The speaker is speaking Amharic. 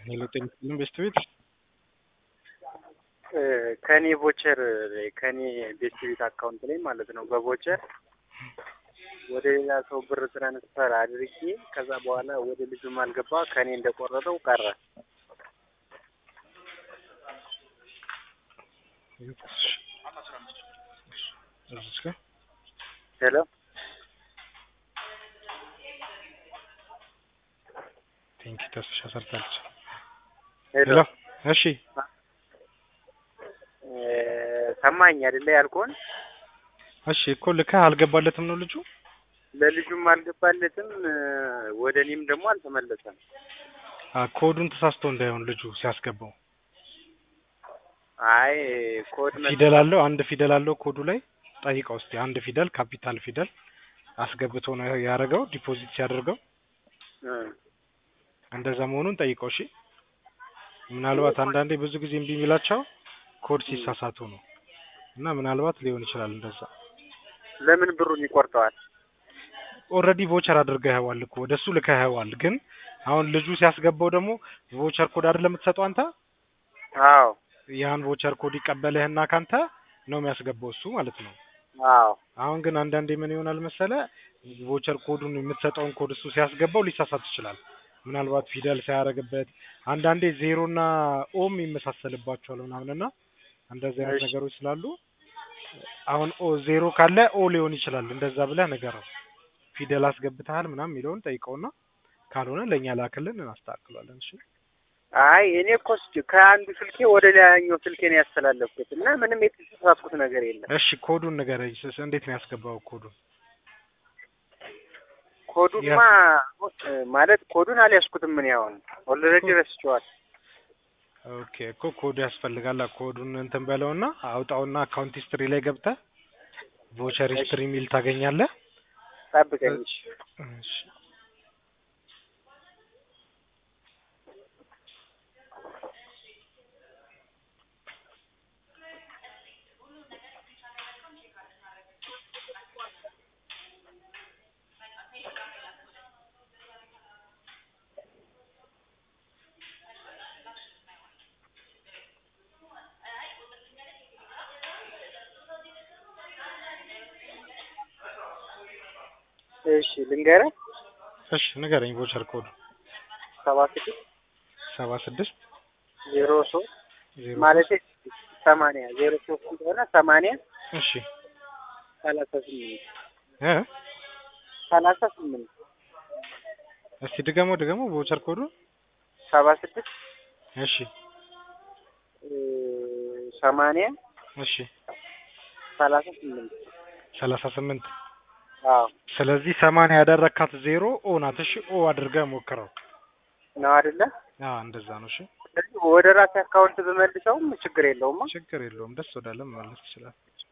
ሄሎ ጤና ይስጥልኝ ቤስት ቤት ከኔ ቮቸር ላይ ከኔ ቤት ቤት አካውንት ላይ ማለት ነው በቮቸር ወደ ሌላ ሰው ብር ትራንስፈር አድርጌ ከዛ በኋላ ወደ ልጁም አልገባ ከኔ እንደቆረጠው ቀረ። እዚች ጋር ሄሎ ቴንኪ ተስፋ ሰርታለች። ሄሎ ሄሎ እሺ ሰማኝ አይደለ ያልኩህን? እሺ እኮ ልከህ አልገባለትም ነው ልጁ ለልጁም አልገባለትም ወደ እኔም ደግሞ አልተመለሰም። አ ኮዱን ተሳስቶ እንዳይሆን ልጁ ሲያስገባው አይ ኮድ መ- ፊደል አለው አንድ ፊደል አለው ኮዱ ላይ ጠይቀው እስቲ አንድ ፊደል ካፒታል ፊደል አስገብቶ ነው ያደረገው ዲፖዚት ሲያደርገው እ እንደዛ መሆኑን ጠይቀው እሺ ምናልባት አንዳንዴ ብዙ ጊዜ እምቢ የሚላቸው ኮድ ሲሳሳቱ ነው እና ምናልባት ሊሆን ይችላል እንደዛ ለምን ብሩን ይቆርጠዋል? ኦልሬዲ ቮቸር አድርገኸዋል እኮ ወደሱ ልከኸዋል ግን አሁን ልጁ ሲያስገባው ደግሞ ቮቸር ኮድ አይደለም የምትሰጠው አንተ አዎ ያን ቮቸር ኮድ ይቀበልህና ካንተ ነው የሚያስገባው እሱ ማለት ነው አዎ አሁን ግን አንዳንዴ ምን ይሆናል መሰለ ቮቸር ኮዱን የምትሰጠውን ኮድ እሱ ሲያስገባው ሊሳሳት ይችላል ምናልባት ፊደል ሳያደርግበት አንዳንዴ ዜሮና ኦም ይመሳሰልባቸዋል ምናምንና እንደዚህ አይነት እሺ። ነገሮች ስላሉ አሁን ኦ ዜሮ ካለ ኦ ሊሆን ይችላል እንደዛ ብለህ ንገረው ፊደል አስገብተሃል ምናምን የሚለውን ጠይቀውና ካልሆነ ለእኛ ላክልን እናስተካክሏለን እሺ አይ እኔ እኮ ስ- ከአንዱ ስልኬ ወደ ሌላኛው ስልኬ ነው ያስተላለፍኩት እና ምንም የተሳሳትኩት ነገር የለም። እሺ ኮዱን ንገረኝ ስ- እንዴት ነው ያስገባው ኮዱን ኮዱማ እ ማለት ኮዱን አልያዝኩትም ምን ያሁን ኦልሬዲ ረስቼዋል። ኦኬ እኮ ኮዱ ያስፈልጋል ኮዱን እንትን በለውና አውጣውና አካውንት ሂስትሪ ላይ ገብተህ ቮቸር ሂስትሪ የሚል ታገኛለህ ጠብቀኝ እሺ። እሺ እሺ ልንገርህ እሺ ንገረኝ ቮቸር ኮዱ ሰባ ስድስት ሰባ ስድስት ዜሮ ሶስት ዜሮ ማለት ሰማንያ ዜሮ ሶስት እንደሆነ ሰማንያ እሺ ሰላሳ ስምንት እ ሰላሳ ስምንት እስቲ ድገሞ ድገሞ ቮቸር ኮዱ ሰባ ስድስት እሺ እ ሰማንያ እሺ ሰላሳ ስምንት ሰላሳ ስምንት አዎ ስለዚህ ሰማንያ ያደረካት ዜሮ ኦ ናት እሺ ኦ አድርገህ ሞክረው ነው አይደለ? አ እንደዛ ነው እሺ ስለዚህ ወደ ራሴ አካውንት ብመልሰውም ችግር የለውም። ችግር የለውም ደስ ወዳለ መመለስ ትችላለህ